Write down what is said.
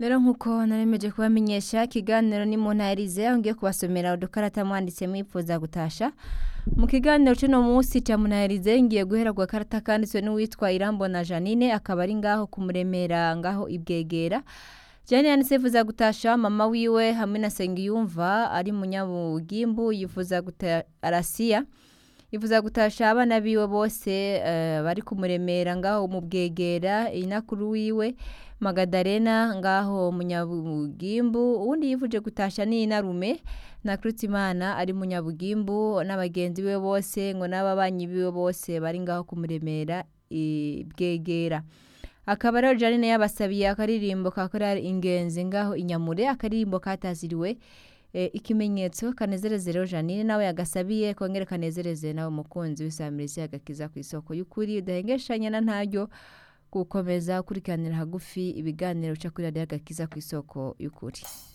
rero nk'uko naremeje kubamenyesha ikiganiro ni mu ntayarize aho ngiye kubasomera udukarata mwanditse mwifuza gutasha mu kiganiro cy'uno munsi cya munayarize ngiye guhera ku gakarata kanditswe n'uwitwa irambona janine akaba ari ngaho kumuremera ngaho ibwegera Jane yanditse yifuza gutasha mama wiwe hamwe na Sengiyumva ari munyabugimbu yifuza guta arasiya yifuza gutasha abana biwe bose eh, bari kumuremera ngaho mu bwegera inakuru wiwe Magadarena ngaho munyabugimbu uwundi yifuje gutasha ni inarume na Krutimana ari munyabugimbu n'abagenzi biwe bose ngo n'ababanyi biwe bose bari ngaho kumuremera ibwegera akaba rero Janine yabasabiye akaririmbo kakora ingenzi ngaho inyamure akaririmbo kataziriwe e, ikimenyetso kanezereze rero Janine nawe yagasabiye kongera kanezereze nawe umukunzi w'isamirizi agakiza ku isoko y'ukuri udahengeshanya na ntaryo gukomeza ukurikiranira hagufi ibiganiro uca kuri radiyo agakiza ku isoko y'ukuri